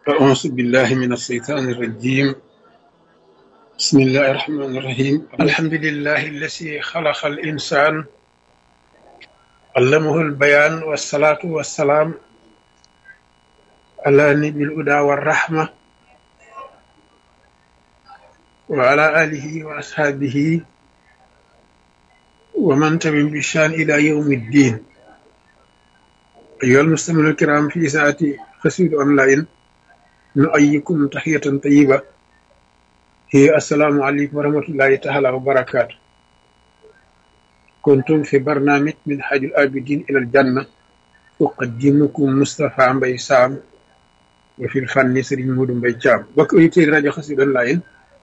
أعوذ بالله من الشيطان الرجيم بسم الله الرحمن الرحيم الحمد لله الذي خلق الإنسان علمه البيان والصلاة والسلام على نبي الهدى والرحمة وعلى آله وأصحابه ومن تبع بشان إلى يوم الدين أيها المستمعون الكرام في ساعة قصيدة أونلاين نؤيكم تحية طيبة هي السلام عليكم ورحمة الله تعالى وبركاته كنتم في برنامج من حاج الآبدين إلى الجنة أقدمكم مصطفى مبي سام وفي الفن سرين مودو مبي جام بك أيتي راجو قصيدة أونلاين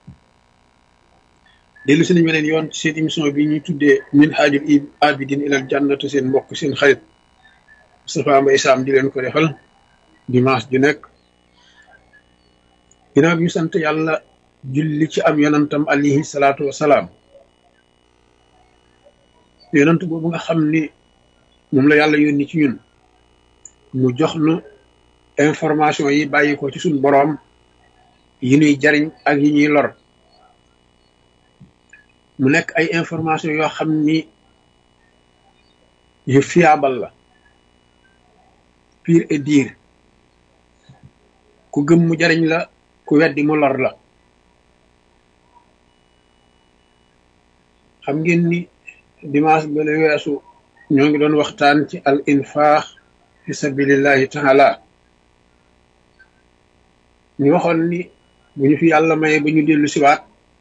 dellu si nañu beneen yoon seen émission bi ñuy tuddee min haajul abidin ilal jannatu seen mbokk seen xarit Moustapha Mbaye Sam di leen ko defal dimanche ju nekk ginnaaw bi ñu sant yàlla julli ci am yonantam alayhi salaatu wasalaam yonant boobu nga xam ni moom la yàlla yónni ci ñun mu jox nu information yi bàyyi ko ci suñ boroom yi ñuy jariñ ak yi ñuy lor mu nekk ay information yoo xam ni yu fiable la pire et dire ku gëm mu jariñ la ku weddi mu lor la xam ngeen ni dimanche ba la weesu ñoo ngi doon waxtaan ci al infaax fi sabilillahi taala ñu waxoon ni bu ñu fi yàlla maye ba ñu dellu siwaat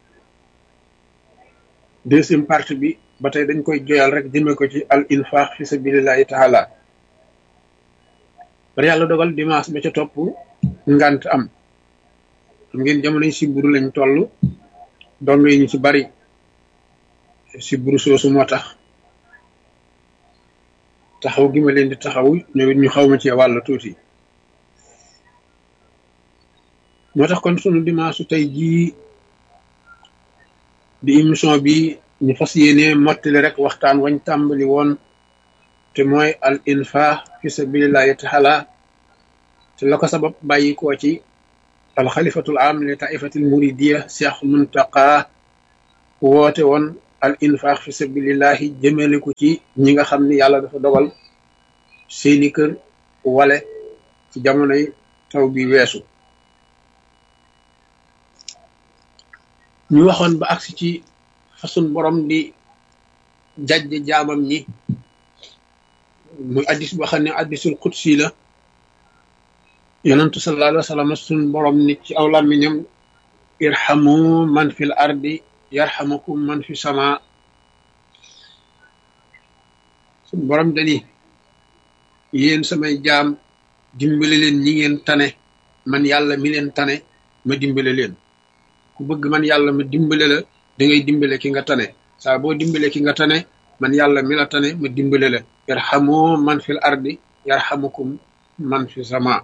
deuxième partie bi ba tey dañ koy joyal rek jëme ko ci al infaq fi sabilillahi taala bari yàlla dogal dimanche ba ca topp ngant am xam ngeen jamonoy siburu lañ toll dongo yi ñu ci bari siburu soosu moo tax taxaw gi ma leen di taxaw ñoom it ñu xaw ma ci wàll tuuti moo tax kon sunu dimanche tey jii di émission bi ñu fas yéene mottali rek waxtaan wañ tàmbali woon te mooy al infaq fi sabilillahi taala te la ko sabab bàyyi koo ci al xalifatul am li taifatil muridiya cheikh muntaqa woote woon al infaq fi sabilillahi jëmale ko ci ñi nga xam ni yàlla dafa dogal seeni kër wale ci jamonoy taw bi weesu ñu waxoon ba agsi ci façon borom di jajje jaamam ñi muy addis boo xam ne addisul qudsi la yonentu sallallahu alayhi wa sallam sun borom ni ci aw làmmiñam irhamu man fil ardi yarhamukum man fi sama sun borom dani yéen samay jaam dimbale leen ñi ngeen tane man yàlla mi leen tane ma dimbale leen ku bëgg man yàlla ma dimbale la da ngay dimbale ki nga tane saa boo dimbale ki nga tane man yàlla mi la tane ma dimbale la yarhamu man fil ardi yarhamukum man fi sama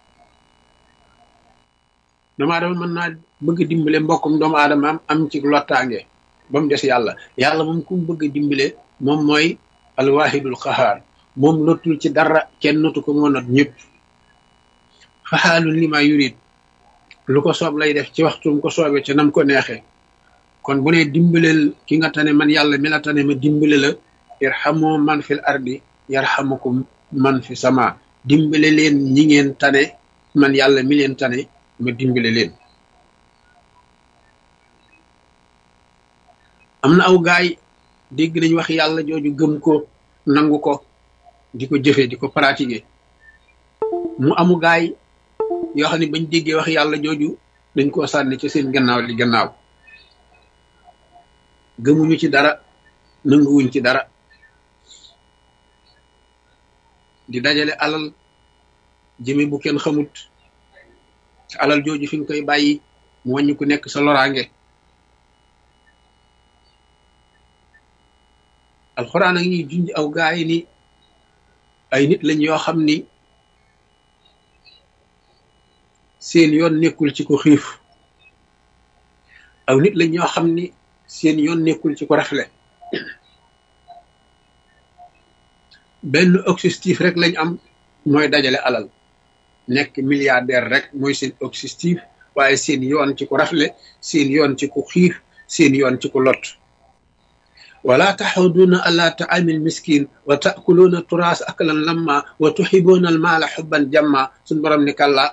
doomu aadama mën naa bëgg dimbale mbokkum doomu aadama am am ci lottaange ba mu des yàlla yàlla moom ku mu bëgg dimbale moom mooy alwahidul qahaar moom lottul ci dara kenn notu ko moo not ñëpp faxaalun li ma yurid lu ko soob lay def ci waxtum ko soobee ci nam ko neexee kon bu ne dimbaleel ki nga tane man yàlla mi la tane ma dimbale la irhamu man fil ardi yarhamukum man fi sama dimbale leen ñi ngeen tane man yàlla mi leen tane ma dimbale leen am na aw gaay dégg nañ wax yàlla jooju gëm ko nangu ko di ko jëfe di ko pratiquer mu amu gaay yoo xam ne bañ déggee wax yàlla jooju dañ koo sànni ci seen gannaaw li gannaaw gëmuñu ci dara nanguwuñ ci dara di dajale alal jëme bu kenn xamut te alal jooju fi nga koy bàyyi mu wàññi ku nekk sa loraange alxuraan a ngi junj aw gaay ni ay nit lañ yoo xam ni seen yoon nekkul ci ko xiif aw nit lañ ñoo xam ni seen yoon nekkul ci ko rafle benn objectif rek lañ am mooy dajale alal nekk milliardaire rek mooy seen objectif waaye seen yoon ci ku rafle seen yoon ci ku xiif seen yoon ci ku lot wala taxuduuna ala taamil miskin wa taakuluuna turaas aklan lamma wa tuxibuuna almaala xubban jamma suñ borom ni kalla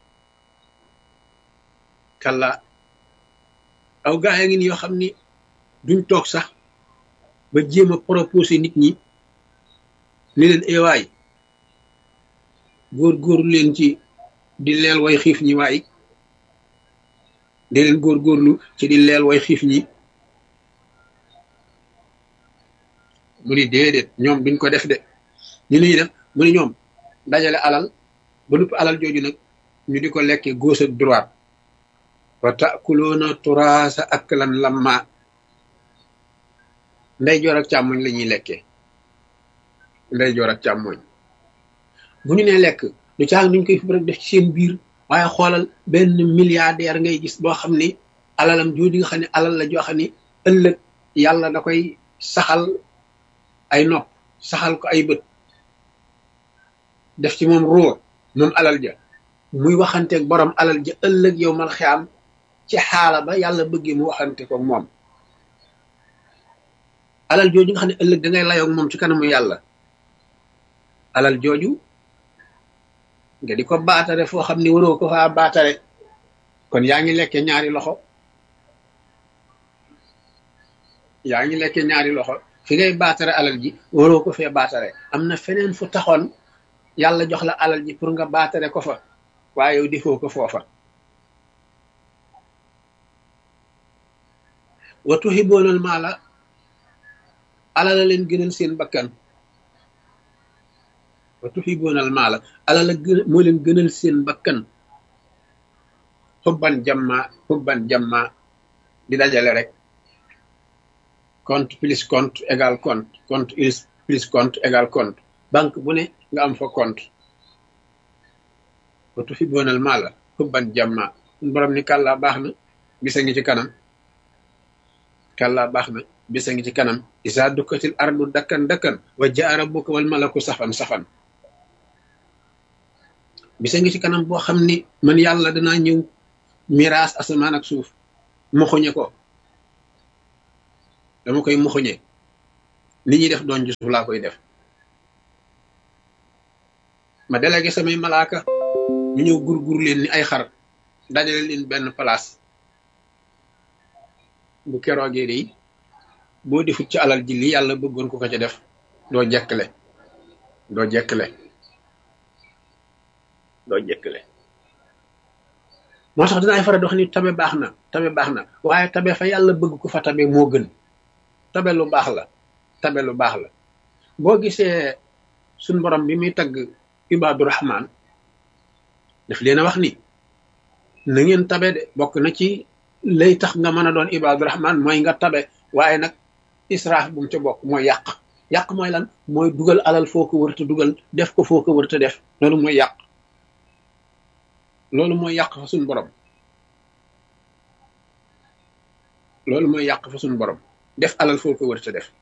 kalla aw gaa yi ngi ni yoo xam ni duñ toog sax ba jéem a proposé nit ñi ni leen ewaay góor-góorlu leen ci di leel way xiif ñi waay di leen góor-góorlu ci di leel way xiif ñi mu ni déedéet ñoom duñ ko def de ñu ñuy def mu ni ñoom dajale alal ba nupp alal jooju nag ñu di ko lekke gauche ak droite wa takuloona turaasa aklan lamma ndey joor ak càmmoñ la ñuy lekkee ndey joor ak càmmoñ bu ñu nee lekk du caag nuñ koy fi rek def ci seen biir waaye xoolal benn milliardaire ngay gis boo xam ni alalam jooju nga xam ne alal la joo xam ni ëllëg yàlla da koy saxal ay nopp saxal ko ay bët def ci moom ruur moom alal ja muy waxanteeg borom alal ja ëllëg yow mal xiyaam ci xaala ba yàlla bëggee mu waxante ko moom alal jooju nga xam ne ëllëg da ngay layoog moom ci kanamu yàlla alal jooju nga di ko baatare foo xam ni waroo ko faa baatare kon yaa ngi lekke ñaari loxo yaa ngi lekke ñaari loxo fi ngay baatare alal ji waroo ko fee baatare am na feneen fu taxoon yàlla jox la alal ji pour nga baatare ko fa waaye yow defoo ko foofa wa tuhiboonal maala alal la leen gënal seen bakkan wa tuhiboonal maala alal la gën moo leen gënal seen bakkan xubban jamma xubban jamma di dajale rek compte plus compte égal compte compte plus compte égal compte banque bu ne nga am fa compte wa tuhiboonal maala xubban jamma borom ni kàllaa baax na bisa ngi ci kanam kàllaa baax na bisa ngi ci kanam isa dukkatil ardu dakkan dakkan wa jaa rabbuka wal malaku safan safan bisa ngi ci kanam boo xam ni man yàlla danaa ñëw miraas asamaan ak suuf moxuñe ko dama koy moxuñe li ñuy def doon ci suuf laa koy def ma délégué samay malaaka ñu ñëw gurgur leen ni ay xar dajale leen benn place bu keroogee de boo defut ci alal ji li yàlla bëggoon ko ko ca def doo jekkle doo jekkle doo jekkle moo tax dinaay faral di wax ni tabe baax na tabe baax na waaye tabe fa yàlla bëgg ko fa tabe moo gën tabe lu baax la tabe lu baax la boo gisee suñ borom bi muy tagg ibaadu rahman daf leen a wax ni na ngeen tabe de bokk na ci lay tax nga mën a doon ibaadu rahman mooy nga tabe waaye nag israaf bu mu ca bokk mooy yàq yàq mooy lan mooy dugal alal foo ko wërta dugal def ko foo ko wërta def loolu mooy yàq loolu mooy yàq fa suñ borom loolu mooy yàq fa suñ borom def alal foo ko wërta def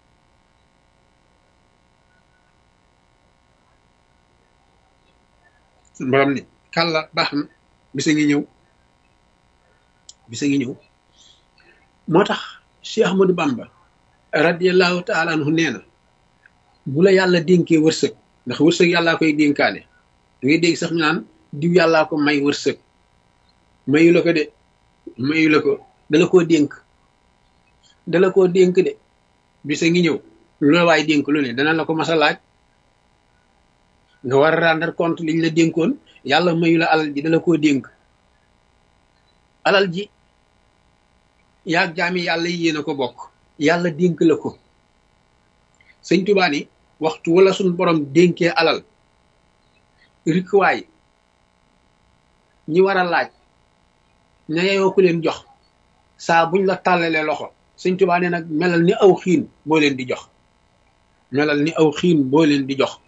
suñ borom ni kàlla baax na bisa ngi ñëw bisa ngi ñëw moo tax Cheikh Ahmadou Bamba radiallahu taala anhu nee na bu la yàlla dénkee wërsëg ndax wërsëg yàllaa koy dénkaane da ngay dégg sax ñu naan diw yàllaa ko may wërsëg mayu la ko de mayu la ko dala koo dénk dala koo dénk de bisa ngi ñëw lu la waay dénk lu ne dana la ko mas a laaj nga war a rendre compte liñ la dénkoon yàlla mayu la alal ji dala koo dénk alal ji yaag jaami yàlla yi yéen a ko bokk yàlla dénk la ko sëñ Tuubaa ni waxtu wala suñ borom dénkee alal rikwaay ñi war a laaj ña yeyoo ku leen jox saa buñ la tàllalee loxo sëñ Tuubaa ne nag melal ni aw xiin boo leen di jox melal ni aw xiin boo leen di jox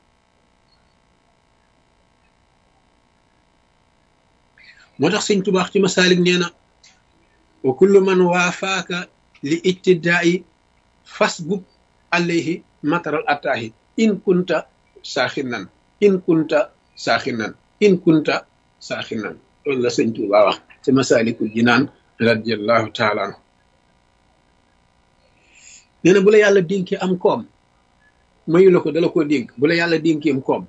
moo tax sëñ Tuubaa ci masaalik nee na wa kullu man waafaaka li ijtidaa'i fasbub alayhi mataral attaahi in kunta saaxinan in kunta saaxinan in kunta saaxinan loolu la sëñ Tuubaa wax ci Masaalikul Jinaan radiyallahu taala anhu nee na bu la yàlla dénkee am koom mayu la ko dala koo dénk bu la yàlla dénkee am koom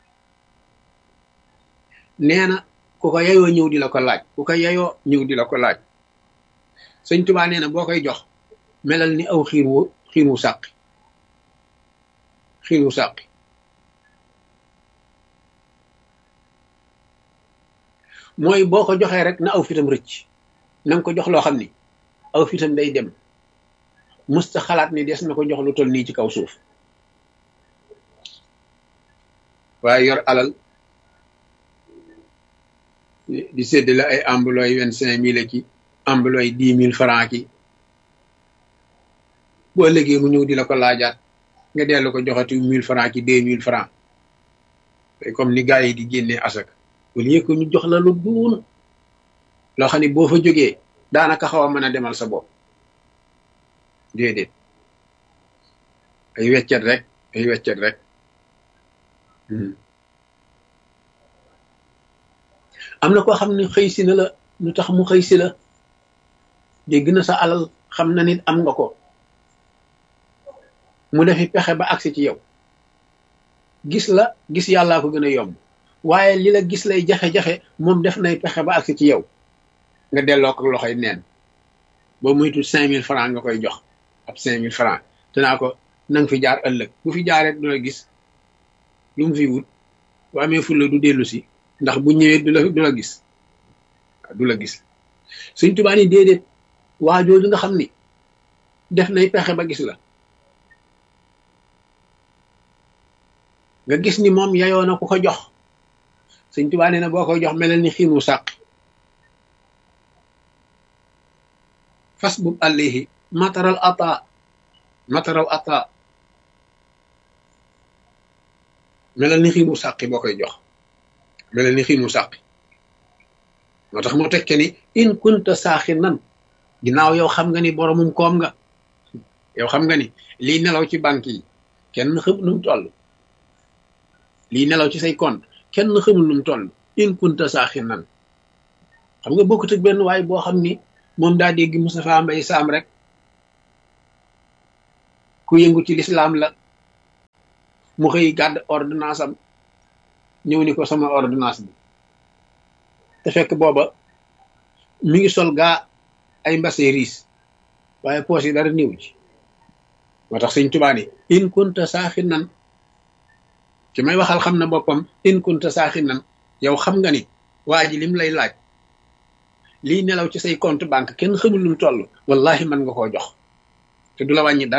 nee na ku ko yayoo ñëw di la ko laaj ku ko yayoo ñëw di la ko laaj sëñ Tuubaa nee na boo koy jox melal ni aw xiir wu xiir wu sàqi xiir wu sàqi mooy boo ko joxee rek na aw fitam rëcc na nga ko jox loo xam ni aw fitam day dem musta xalaat ni des na ko jox lu toll nii ci kaw suuf waaye yor alal di séddale ay ambulooy vingt cinq mille ki ambulooy dix mille franc ki boo léegi mu ñëw di la ko laajaat nga dellu ko joxati mille franc ki deux mille franc comme ni gars yi di génnee asak au lieu que ñu jox la lu duun loo xam ne boo fa jógee daanaka xaw a mën a demal sa bopp déedéet ay weccet rek ay weccet rek am na koo xam ne xëy si na la lu tax mu xëy si la dégg na sa alal xam na nit am nga ko mu defi pexe ba agsi ci yow gis la gis yàllaa ko gën a yomb waaye li la gis lay jafe-jafe moom def nay pexe ba agsi ci yow nga delloo ko loxoy neen boo muytu cinq mille francs nga koy jox ab cinq mille francs te naa ko na nga fi jaar ëllëg bu fi jaaree du la gis lu mu fi wut bu amee fulla du dellu si ndax bu ñëwee du la du la gis du la gis Sëñ Tuubaa ni déedéet waa jooju nga xam ni def nay pexe ba gis la nga gis ni moom yayoo na ku ko jox Sëñ Tuubaa nee na boo koy jox melal ni xiinu sàq fas bub àllihi mataral ata mataral ata melal ni xiinu sàqi boo koy jox melal ni xiinu sàqi moo tax mu tekke ni in kunta saaxi nan ginnaaw yow xam nga ni boromum koom nga yow xam nga ni lii nelaw ci banque yi kenn xamul nu mu toll lii nelaw ci say compte kenn xamul nu mu toll in kunta saaxi nan xam nga bokkut ak benn waay boo xam ni moom daa dégg Moustapha Mbaye Sam rek ku yëngu ci lislaam la mu xëy gàdd ordonnance am ñëw ni ko sama ordonnance bi te fekk booba mi ngi sol gaa ay mbase riis waaye poos yi dara néew ci moo tax sëñ Tuubaa ni in kunta saaxi nan ci may waxal xam na boppam in kunta saaxi nan yow xam nga ni waa ji lim lay laaj lii nelaw ci say compte banque kenn xamul lu mu toll wallahi mën nga koo jox te du la wàññi dara